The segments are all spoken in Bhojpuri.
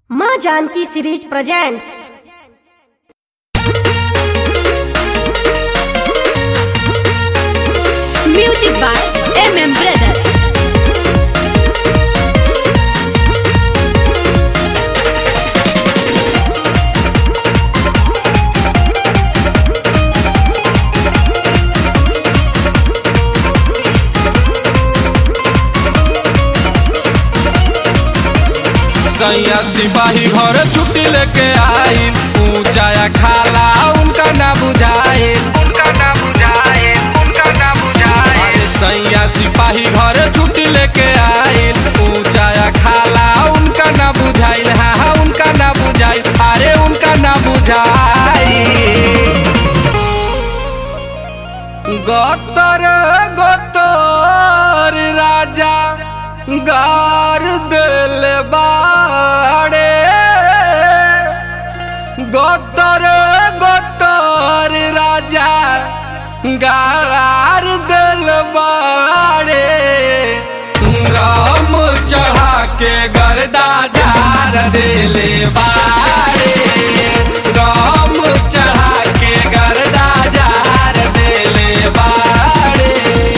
माँ Janki series presents Music by MM Brother. सैया सिपाही घर छुट्टी लेके आई ऊंचाया खाला उनका ना बुझाए उनका ना बुझाए उनका ना बुझाए अरे सैया सिपाही घर छुट्टी लेके आई ऊंचाया खाला उनका ना बुझाइल हाँ हाँ उनका ना बुझाइल अरे उनका ना बुझाई गोतर गोतर राजा गार दिल बाड़े गोतर गोतर राजा गार दिल बाड़े राम चढ़ा के गर्दा झार दिले बाड़े राम चढ़ा के गर्दा झार दिले बाड़े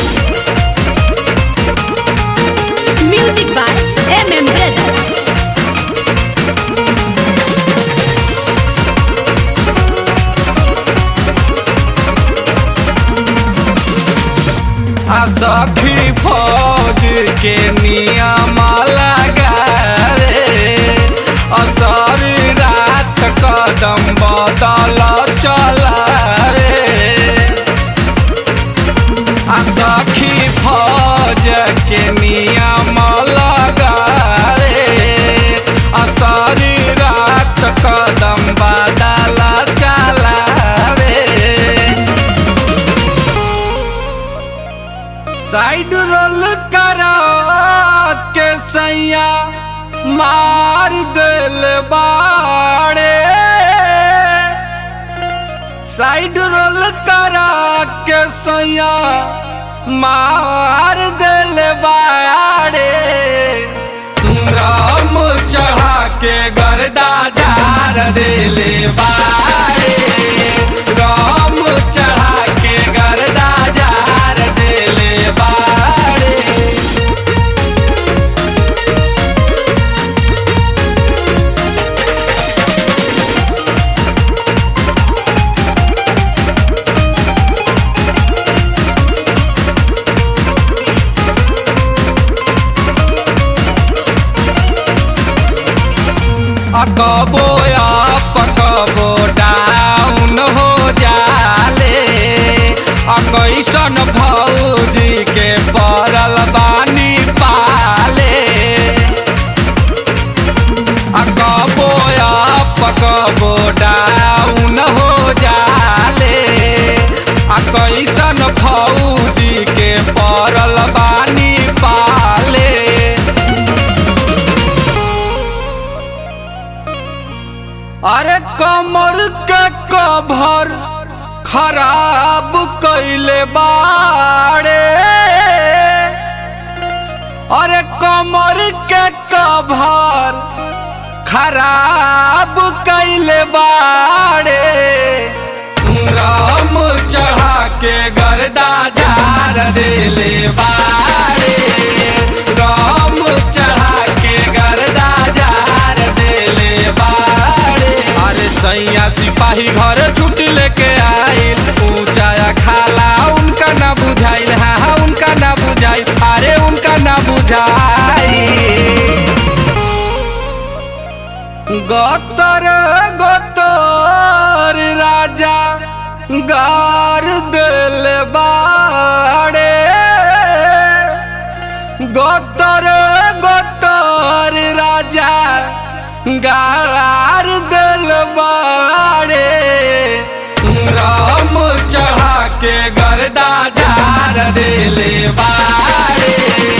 Music by MM Brother. आ सखी फौज के नियम लगा रे असर रात कदम बदल चल रे आ सखी फौज के नियम लगा रे असर रात कदम बदल चल रे साइड रोल करा के सैया मार दिल बाड़े साइड रोल करा के सैया मार दिल बाड़े राम चढ़ा के गर्दा झार दिले बाड़े राम चढ़ा के गर्दा झार दिले बाड़े अकबो पकबो डाउन हो जाले अकैसन भौजी के पड़ल बानी पाले अकबो पकबो डाउन हो जाले अकैसन भौजी के पड़ल बानी पाले अरे कमर के कभर खराब कैले बाड़े अरे कमर के कभर खराब कैले बाड़े राम चढ़ा के गर्दा झार दिले बाड़े राम चढ़ा के गर्दा झार दिले बाड़े अरे सैया सिपाही घर छुट्टी लेके आइल ऊंचाया खाला उनका ना बुझाइल हाँ हाँ उनका ना बुझाइल अरे उनका ना बुझाइल गोतर गोतर राजा गार दिल बाड़े गोतर गोतर राजा गार दिल बाड़े राम चढ़ा के गर्दा झार दिले बाड़े